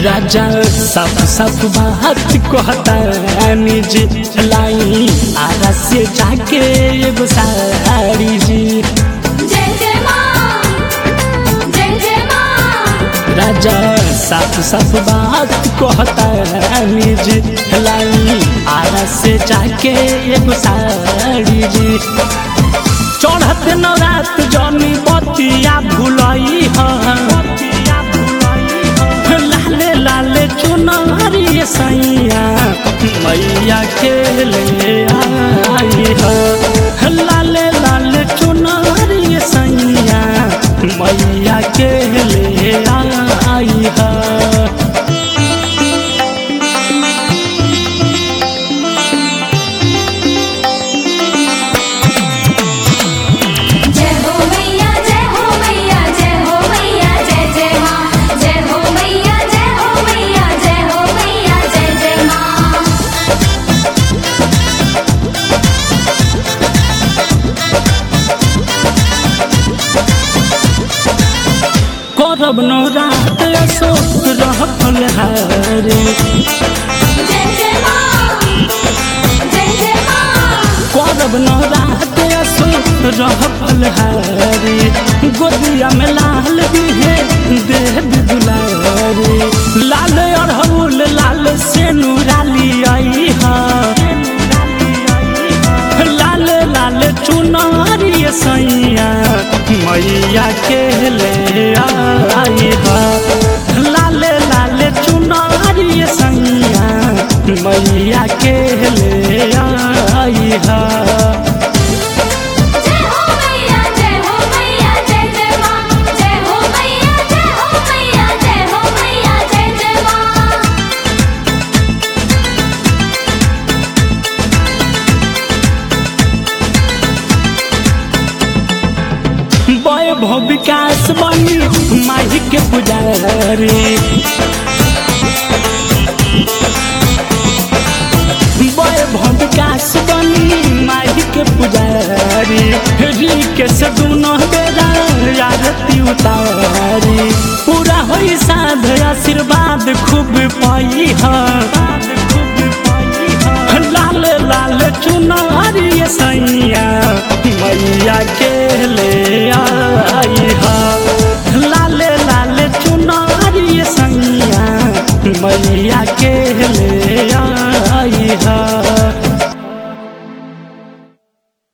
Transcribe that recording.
राजा सब सब बात कहता निज लाई आरा से जाके एगो साड़ी जी जय जय माँ जय जय माँ राजा सब सब बात कहता निज लाई आरा से जाके एगो साड़ी जी चढ़त नवरात जनी बतिया भुलई लाले लाले चुनरी सैया मैया के ले आई है लाले लाले चुनरी सैया मैया के ले आई है जय हो मैया जय हो मैया जय हो मैया जय जय माँ जय हो मैया जय हो मैया जय हो मैया जय जय माँ करब नौरात अशोक रहल हारे जय जय माँ जय जय माँ करब नौरात अशोक रहल हारे गोदिया में लाल दिहे देह दुलारे लाल अड़हुल लाल से नूराली आई हा लाल लाल चुनारी सैया मैया के ले आई हा लाल लाल चुनारी सैया मैया के ले आई हा जय हो मैया जय हो मैया जय जय माँ जय हो मैया जय हो मैया जय हो मैया जय जय माँ वैभव विकास बनी माही के पुजारी वैभव विकास बनी माही के पुजारी री के सदुनो बेरा आरती उतारी पूरा होई साध आशीर्वाद खूब पाई है लाल लाल चुनारी सैया